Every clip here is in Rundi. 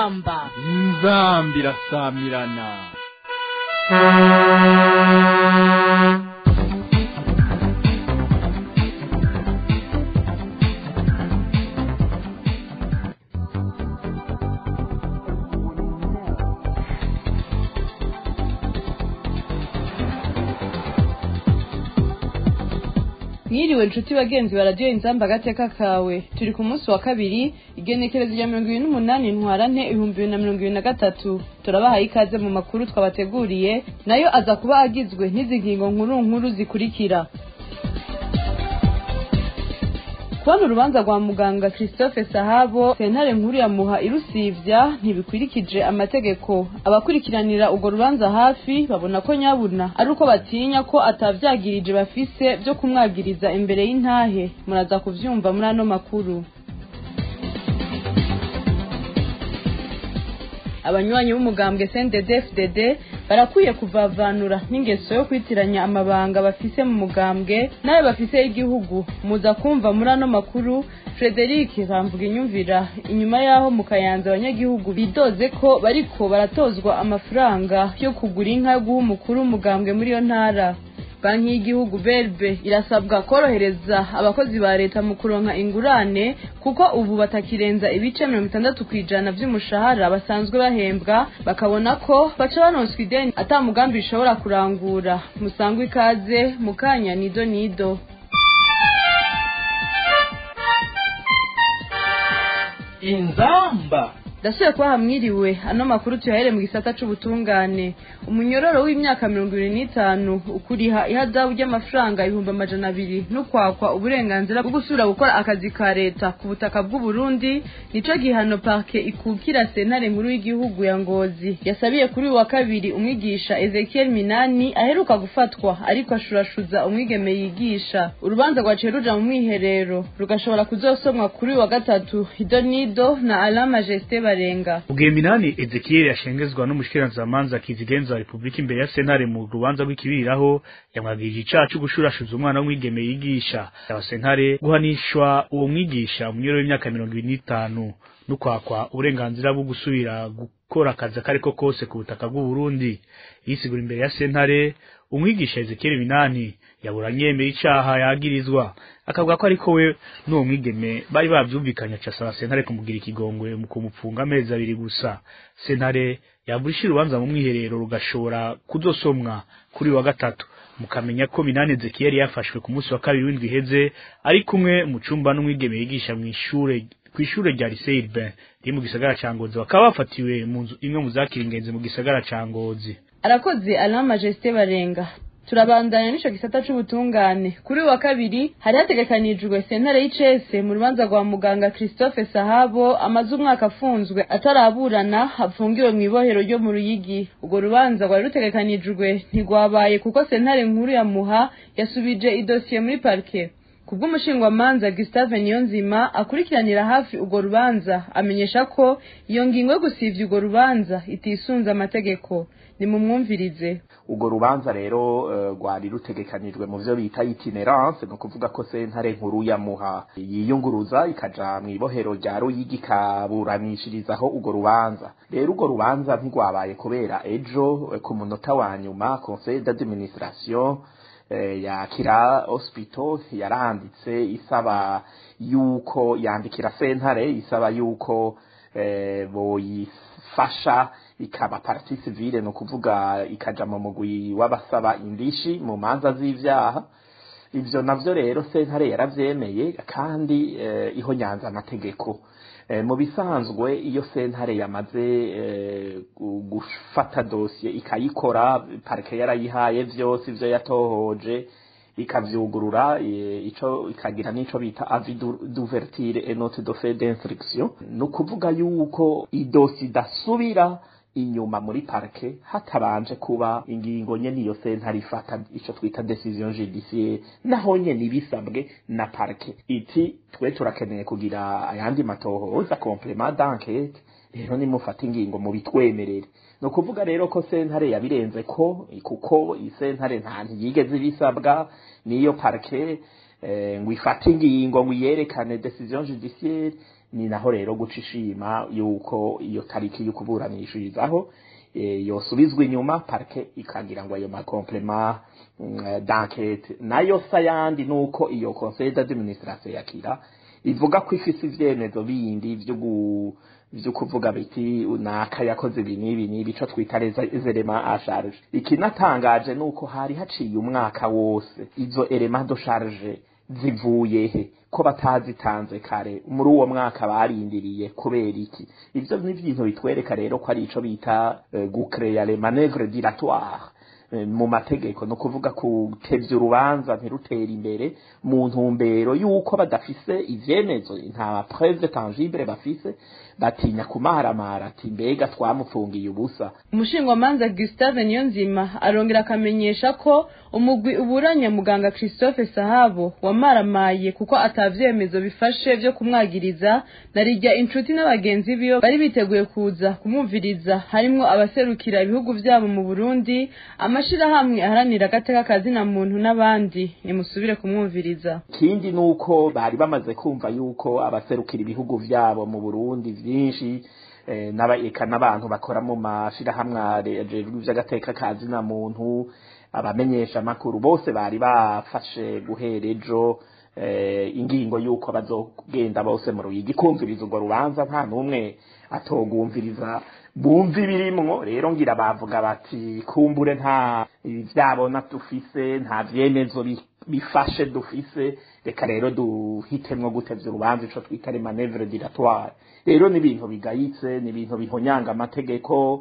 inzamba inzamba irasamirana mwiriwe nshuti bagenzi ba radiyo inzamba agateka kawe turi ku munsi wa kabiri igenekerezo rya mirongo ibiri n'umunani ntwarante ibihumbi bibiri na mirongo ibiri na gatatu turabahaye ikaze mu makuru twabateguriye nayo aza kuba agizwe n'izi ngingo nkuru nkuru zikurikira kubona urubanza rwa muganga christophe sahabo sentare nkuru ya muha irusivya ntibikwirikije amategeko abakurikiranira urwo rubanza hafi babona ko nyabuna ari uko batinya ko atavyagirije bafise vyo kumwagiriza imbere y'intahe muraza kuvyumva muri ano makuru abanywanyi b'umugambwe CNDD-FDD barakwiye kuvavanura n'ingeso yo kwitiranya amabanga bafise mu mugambwe nayo bafise y'igihugu muza kumva muri ano makuru Frederic bamvuga inyumvira inyuma yaho mu kayanza abanyagihugu bidoze ko bariko baratozwa amafaranga yo kugura inka yo guha umukuru w'umugambwe muri iyo ntara banki y'igihugu berbe irasabwa korohereza abakozi ba leta mu kuronka ingurane kuko ubu batakirenza ibice mirongo itandatu ku ijana vy'umushahara basanzwe bahembwa bakabona ko baca banonswa ideni ata mugambi bishobora kurangura musangwe ikaze mu kanya nido nido inzamba ndasubiye kuba hamwiriwe ano makuru tuyahere mu gisata c'ubutungane umunyororo w'imyaka mirongo ibiri n'itanu ukuriha ihadabu ry'amafaranga ibihumbi amajana abiri n'ukwakwa uburenganzira bwo gusubira gukora akazi ka leta ku butaka bw'uburundi nico gihano parke ikukira sentare nkuru y'igihugu ya ngozi yasabiye kuri uyu wa kabiri umwigisha ezekiel minani aheruka gufatwa ariko ashurashuza umwigeme yigisha urubanza rwaciye ruja mu mwiherero rugashobora kuzosomwa kuri uyu wa gatatu idonido na alain majesté barenga ubwiye minani ezekiel yashengezwa n'umushikiranzamanza kizigenza wa repubulika imbere ya sentare mu rubanza rw'ikibiriraho yamwagirije icaha co gushurashuza umwana w'umwigeme yigisha yaba sentare guhanishwa uwo mwigisha umunyoro w'imyaka mirongo ibiri n'itanu n'ukwakwa uburenganzira bwo gusubira gukora akazi akariko kose ku butaka bw'uburundi yisigura imbere ya sentare umwigisha ezekiel minani yaburanye yemeye icaha yagirizwa akavuga ko ariko we n'uwo mwigeme bari bavyumvikanye aca asaba sentare kumugira ikigongwe mu kumupfunga amezi abiri gusa sentare yavurisha urubanza mu mwiherero rugashobora kuzosomwa kuri wa gatatu mukamenya ko minani ezekiel yafashwe ku munsi wa kabiri w'indwi iheze ari kumwe mu cumba n'umwigeme yigisha mw'ishure kw'ishure rya lycée urbain riri mu gisagara ca ngozi bakaba bafatiwe mu nzu imwe mu zakira ingenzi mu gisagara ca ngozi arakoze alain majesté barenga turabandanya n'ico gisata c'ubutungane kuri uyu wa kabiri hari hategekanijwe sentare y'icese mu rubanza rwa muganga christophe sahabo amaze umwaka afunzwe ataraburana apfungiwe mw'ibohero ryo mu ruyigi urwo rubanza rwari rutegekanijwe ntigwabaye kuko sentare nkuru ya muha yasubije idosiye muri parike kubw'umushingwamanza Gustave Niyonzima akurikiranira hafi urwo rubanza amenyesha ko iyo ngingo yo gusivya urwo rubanza itisunze amategeko nimumwumvirize urwo rubanza rero rwari rutegekanijwe mu vyo bita itinerance ni ukuvuga ko sentare nkuru ya muha yiyunguruza ikaja mw'ibohero rya ruyigi ikaburanishirizaho urwo rubanza rero urwo rubanza ntirwabaye kubera ejo ku munota wa nyuma conseil d'administration ya kira hospital yaranditse isaba yuko yandikira sentare isaba yuko boyifasha ikaba parti civile no kuvuga ikaja mu mugwi w'abasaba indishi mu manza z'ivyaha ivyo navyo rero sentare yaravyemeye kandi iho nyanza amategeko mu bisanzwe iyo sentare yamaze gufata dosiye ikayikora parike yarayihaye vyose ivyo yatohoje ikavyugurura ico ikagira n'ico bita avis d'ouverture et note de fait d'instruction ni ukuvuga yuko idosi idasubira inyuma muri parike hatabanje kuba ingingo nyene iyo sentare ifata ico twita decision judiciaire naho nyene ibisabwe na parike iti twe turakeneye kugira ayandi matohoza complement d'enquête rero nimufata ingingo mu bitwemerere ni ukuvuga rero ko sentare yabirenze ko kuko isentare nta ntiyigeze ibisabwa niyo parike ngo ifate ingingo ngo iyerekane decision judiciaire ni naho rero guca ishima yuko iyo tariki yo kuburanishirizaho yosubizwa inyuma parke ikagira ngo ayo makomplema d'enquête nayo sayandi nuko iyo conseil d'administration yakira ivuga ko ifise ivyemezo bindi vyo vyo kuvuga biti naka yakoze ibi n'ibi n'ibi ico twita les éléments à charge ikinatangaje nuko hari haciye umwaka wose izo éléments de charge zivuye he ko batazitanze kare muri uwo mwaka barindiriye kubera iki ivyo ni ibintu bitwereka rero ko ari ico bita uh, gucreya les manœuvres dilatoires mu mategeko no kuvuga kutevya urubanza ntirutere imbere mu ntumbero yuko badafise ivyemezo nta preuve tangible bafise batinya kumaramara ati mbega twamupfungiye ubusa umushingamanza Gustave Niyonzima arongera akamenyesha ko umugwi uburanya muganga Christophe Sahabo wamaramaye kuko atavyemezo bifashe vyo kumwagiriza narijya inshuti n'abagenzi biyo bari biteguye kuza kumwumviriza harimwo abaserukira ibihugu vyabo mu Burundi amashirahamwe aharanira agateka kazina muntu n'abandi nimusubire kumwumviriza ikindi nuko bari bamaze kumva yuko abaserukira ibihugu vyabo mu Burundi vyinshi n'abaeka n'abantu bakora mu mashirahamwe ajejwe ivy'agateka kazina muntu abamenyesha makuru bose bari bafashe guhera ejo ingingo yuko bazogenda bose mu ruyigi kumviriza urwo rubanza nta n'umwe atogumviriza bumva ibirimwo rero ngira bavuga bati kumbure nta vyabona dufise nta vyemezo bifashe dufise reka rero duhitemwo gutevya urubanza ico twita les manœuvres dilatoires rero ni ibintu bigayitse ni ibintu bihonyanga amategeko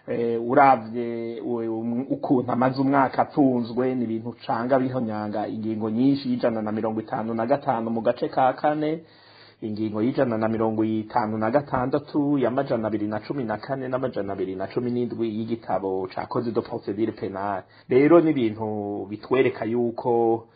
uravye ukuntu amaze umwaka apfunzwe ni ibintu canga bihonyanga ingingo nyinshi y'ijana na mirongo itanu na gatanu mu gace ka kane ingingo y'ijana na mirongo itanu na gatandatu y'amajana abiri na cumi na kane n'amajana abiri na cumi n'indwi y'igitabo ca code de procedure penale rero ni ibintu bitwereka yuko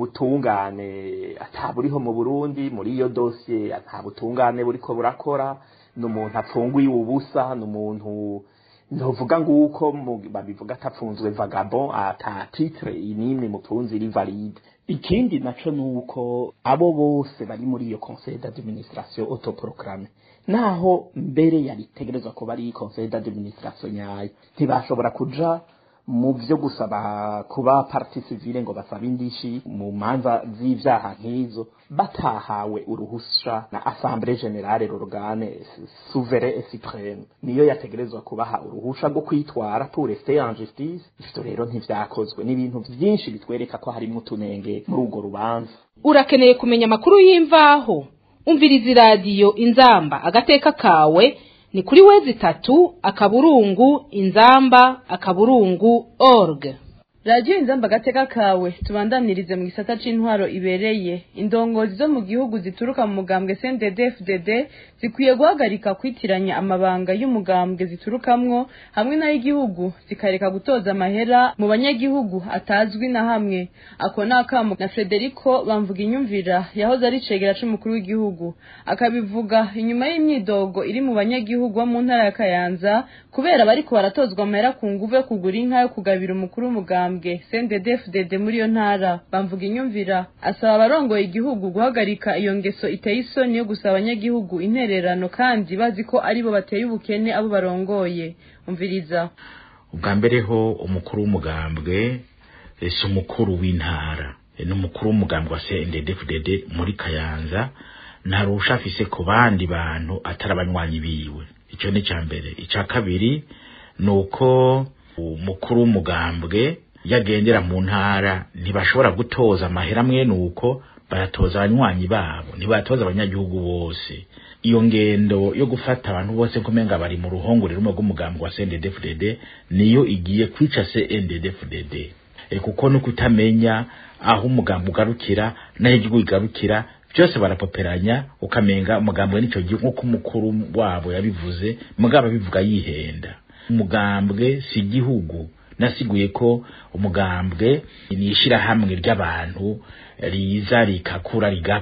ubutungane ataburiho mu Burundi muri iyo dossier ata butungane buriko burakora n'umuntu apfunguye ubusa n'umuntu ntuvuga nguko babivuga atapfunzwe vagabond ata titre inimwe mutunzi iri valide ikindi naco nuko abo bose bari muri iyo conseil d'administration autoproclame naho mbere yaritegerezwa kuba ari conseil d'administration nyayo ntibashobora kuja mu vyo gusaba kuba parti civile ngo basaba indishi mu manza z'ivyaha nk'izo batahawe uruhusha na assemblée générale l'organe souverain et suprême niyo yategerezwa kubaha uruhusha rwo kwitwara pour rester en justice ivyo rero ntivyakozwe n'ibintu vyinshi bitwereka ko harimwo utunenge muri urwo rubanza urakeneye kumenya amakuru y'imvaho umviriza iradiyo inzamba agateka kawe ni kuri wezi itatu akaburungu inzamba akaburungu org radiyo inzamba agateka kawe tubandanirize mu gisata c'intwaro ibereye indongozi zo mu gihugu zituruka mu mugambwe CNDD-FDD zikwiye guhagarika kwitiranya amabanga y'umugambwe ziturukamwo hamwe n'ay'igihugu zikareka gutoza amahera mu banyagihugu atazwi na hamwe ako ni akamo na Frederico bamvuga inyumvira yahoze ari cegera c'umukuru w'igihugu akabivuga inyuma y'imyidogo iri mu banyagihugu bo mu ntara ya Kayanza kubera bariko baratozwa amahera ku nguvu yo kugura inka yo kugabira umukuru w'umugambwe bambwe CNDD-FDD muri iyo ntara bamvuga inyumvira asaba abarongoye igihugu guhagarika iyo ngeso iteye isoni yo gusaba abanyagihugu intererano kandi bazi ko aribo bateye ubukene abo barongoye umviriza ubwa mbere ho umukuru w'umugambwe si umukuru w'intara ni umukuru w'umugambwe wa CNDD-FDD muri Kayanza ntarusha afise ku bandi bantu atari abanywanyi biwe ico ni ca mbere ica kabiri ni uko umukuru w'umugambwe yagendera mu ntara ntibashobora gutoza amahera amwe nuko baratoza abanywanyi babo ntibatoza abanyagihugu bose iyo ngendo yo gufata abantu bose kumenga bari mu ruhongore rumwe rw'umugambi wa CNDD-FDD niyo igiye kwica CNDD-FDD e kuko no kutamenya aho umugambi ugarukira n'aho igihugu igarukira byose barapoperanya ukamenga umugambwe n'ico gihugu nk'uko umukuru wabo yabivuze mugabo abivuga yihenda umugambwe si igihugu nasiguye ko umugambwe ni ishirahamwe ry'abantu riza rikakura rigapfa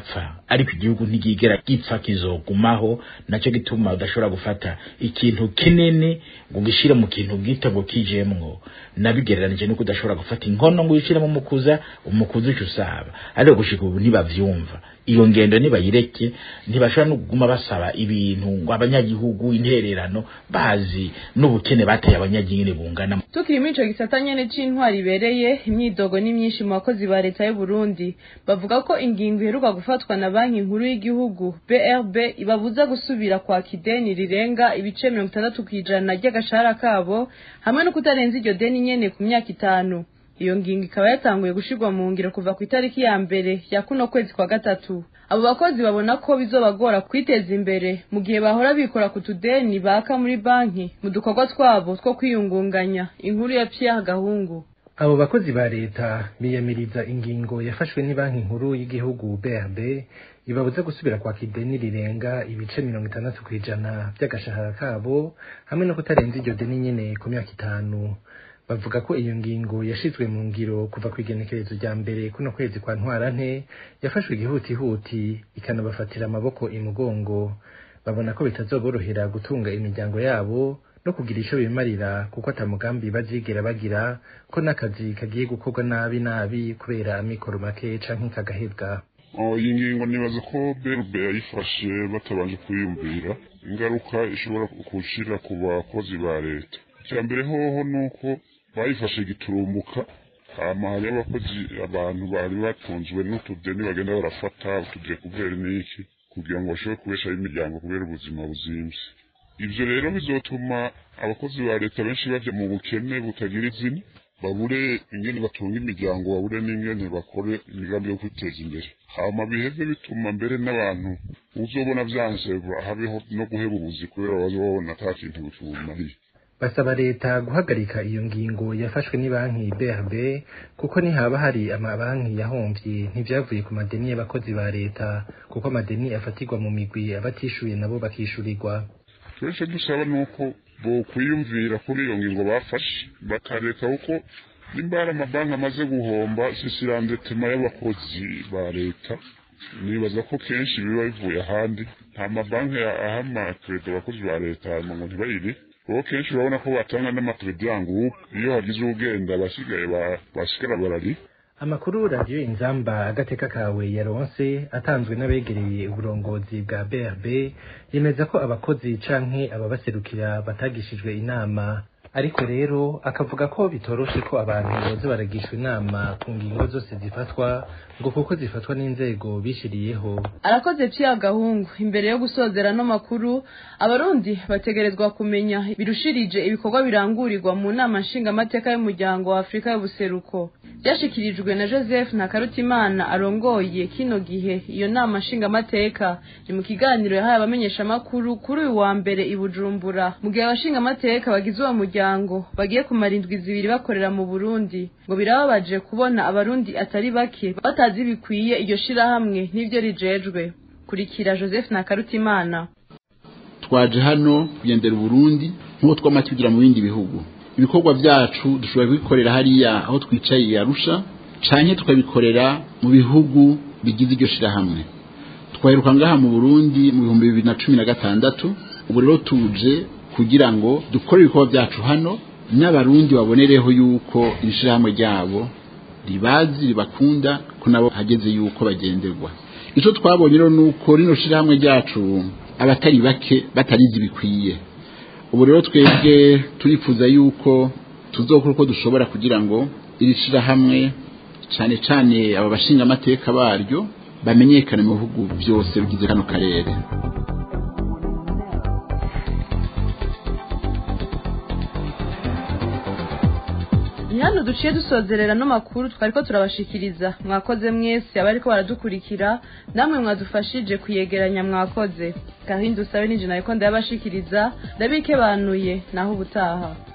ariko igihugu ntigigera gipfa kizogumaho nacyo gituma udashobora gufata ikintu kinini ngo ugishire mu kintu gito ngo kijemwo nabigereranije nuko udashobora gufata inkono ngo uyishiremo umukuza umukuza uca usaba ariko gushika ubu ntibavyumva iyo ngendo nibayireke ntibashobora no kuguma basaba ibintu ngo abanyagihugu intererano bazi n'ubukene bateye abanyagihugu bungana tukiri muri ico gisata nyene c'intwari ibereye imyidogo ni myinshi mu bakozi ba leta y'u Burundi bavuga ko ingingo iheruka gufatwa na banki nkuru y'igihugu BRB ibabuza gusubira kwaka ideni rirenga ibice mirongo itandatu kw'ijana ry'agashahara kabo hamwe no kutarenza iryo deni nyene ku myaka itanu iyo ngingo ikaba yatanguye gushirwa mu ngiro kuva ku itariki ya mbere ya kuno kwezi kwa gatatu abo bakozi babona ko bizobagora kwiteza imbere mu gihe bahora bikora ku tudeni baka muri banki mu dukorwa twabo two kwiyungunganya inkuru ya Pierre Gahungu abo bakozi ba leta biyamiriza ingingo yafashwe banki nkuru y'igihugu BRB ibabuza gusubira kwaka ideni rirenga ibice mirongo itandatu ku ijana by'agashahara kabo hamwe no kutarenza iryo deni nyene ku myaka itanu bavuga ko iyo ngingo yashizwe mu ngiro kuva ku igenekerezo rya mbere kuno kwezi kwa ntwarante yafashwe igihutihuti ikanabafatira amaboko imugongo babona ko bitazoborohera gutunga imiryango yabo no kugira ico bimarira kuko ata mugambi bazigera bagira ko n'akazi kagiye gukorwa nabi nabi kubera amikoro make canke kagahebwa iyi ngingo nibaza ko berube yayifashe batabanje kwiyumvira ingaruka ishobora gushira ku bakozi ba leta icya mbere hoho ni uko bayifashe giturumbuka hama hariho abakozi abantu bari batunzwe n'utudeni bagenda barafata utudekuveri n'iki kugira ngo bashobore kubeshaho imiryango kubera ubuzima buzimvye ivyo rero bizotuma abakozi ba leta benshi baja mu bukene butagira izina babure ingene batunga imiryango babure n'ingene bakore imigambi yo kwiteza imbere hama biheze bituma mbere n'abantu uzobona vyanse habeho no guheba ubuzi kubera bazobona ata kintu bimariye basaba leta guhagarika iyo ngingo yafashwe banki BRB kuko nihaba hari amabanki yahomvye ntivyavuye ku madeni y'abakozi ba leta kuko amadeni afatirwa mu migwi abatishuye nabo bakishurirwa twese dusaba nuko bokwiyumvira kuri iyo ngingo bafashe bakareka kuko nimba hari amabanki amaze guhomba sisirandetema y'abakozi ba leta nibaza ko kenshi biba bivuye ahandi nta mabanki aha amakredi abakozi ba leta ngo ntibayire kuko kenshi urabona ko batanga n'amakredi yangu iyo hagize ugenda abasigaye basigara barari amakuru radiyo inzamba agateka kawe yaronse atanzwe n'abegereye uburongozi bwa BRB yemeza ko abakozi canke ababaserukira batagishijwe inama ariko rero akavuga ko bitoroshe ko abantu boza baragishwa inama ku ngingo zose zifatwa ngo kuko zifatwa n'inzego bishiriyeho arakoze Pierre Gahungu imbere yo gusozera no makuru abarundi bategerezwa kumenya birushirije ibikorwa birangurirwa mu nama nshingamateka y'umuryango wa Afrika y'ubuseruko byashikirijwe na Joseph Nakarutimana arongoye kino gihe iyo nama nshingamateka ni mu kiganiro yahaye abamenyeshamakuru kuri uyu wa mbere i Bujumbura mu gihe abashingamateka bagize uwo muryango bagiye kumara indwi zibiri bakorera mu Burundi ngo birababaje kubona abarundi atari bake batazi bikwiye iryo shirahamwe n'ivyo rijejwe kurikira Joseph Nakarutimana twaje hano kugendera Burundi nk'uko twamaze kugira mu bindi bihugu ibikorwa byacu dushobora kubikorera hariya aho twicaye Arusha canke tukabikorera mu bihugu bigize iryo shirahamwe twaheruka ngaha mu Burundi mu bihumbi bibiri na cumi na gatandatu ubu rero tuje kugira ngo dukore ibikorwa byacu hano n'abarundi babonereho yuko iri shirahamwe ryabo ribazi ribakunda ko nabo hageze yuko bagenderwa icyo twabonye rero ni uko rino shirahamwe ryacu abatari bake batarizi bikwiye ubu rero twebwe turifuza yuko tuzokora uko dushobora kugira ngo iri shirahamwe cyane cyane aba bashinga amateka baryo bamenyekane mu bihugu byose bigize kano karere ni hano duciye dusozerera no makuru twari ko turabashikiriza mwakoze mwese abariko baradukurikira namwe mwadufashije kuyegeranya mwakoze gahindi usabe n'injina ariko ndayabashikiriza ndabike banuye naho ubutaha